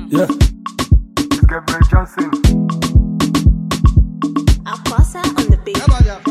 Yeah. It's Gabriel Johnson. Aquasa on the beat.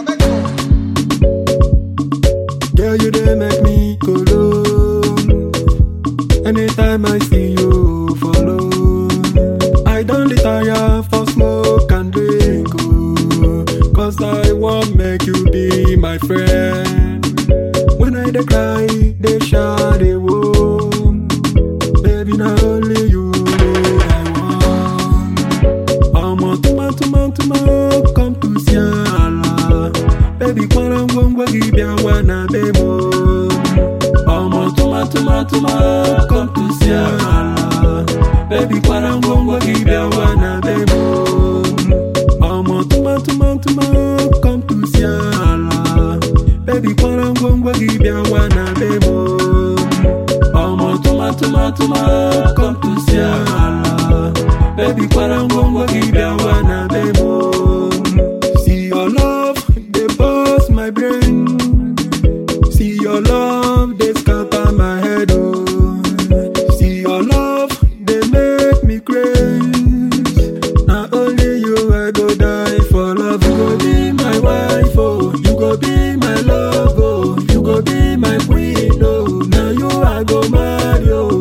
Girl, you dey make me go low. Anytime I see you follow, I don't retire for smoke and drink. Oh, Cause I want make you be my friend. When I dey cry, they shout they woe. Baby, not only you wey I want. ọmọ tụmatụmatụma come to see ala baby kpọrọ ngwongwo gị bịa nwa na be m ọmọ tụmatụmatụma come to see ala baby kpọrọ ngwongwo gị bịa nwa na be m ọmọ tụmatụmatụma come to see ala baby kpọrọ ngwongwo gị bịa nwa na be m ọmọ tụmatụmatụma come to see ala baby kwara ngwongwo gị bịa nwa na be m see your love dey burst my brain see your love dey scatter my head oh see your love dey make me craze na only you i go die for love you go be my wife oh you go be my love oh you go be my queen oh na you i go marry oh.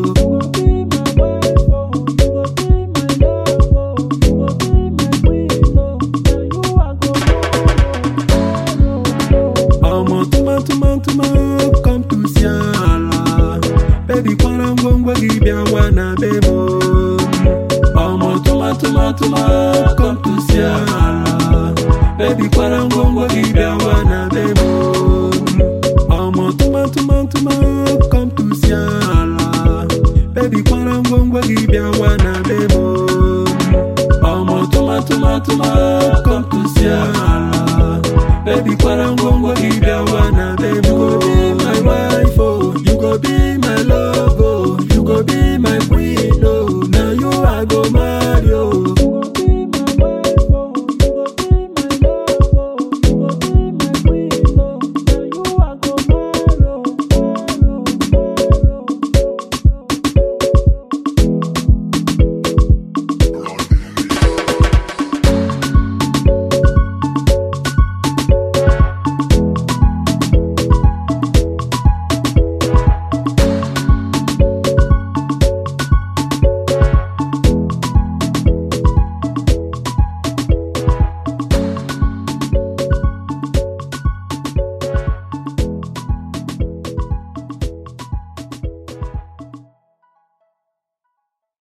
ọmọ tụmatụmatụma come to see ala baby kwara ngwongwo gị bịa nwa na be m ọmọ tụmatụmatụma come to see ala baby kwara ngwongwo gị bịa nwa na be m ọmọ tụmatụmatụma come to see ala baby kwara ngwongwo gị bịa nwa na be m ọmọ tụmatụmatụma come to see ala baby kwara ngwongwo gị bịa nwa na be m you go be my wife oh you go be my love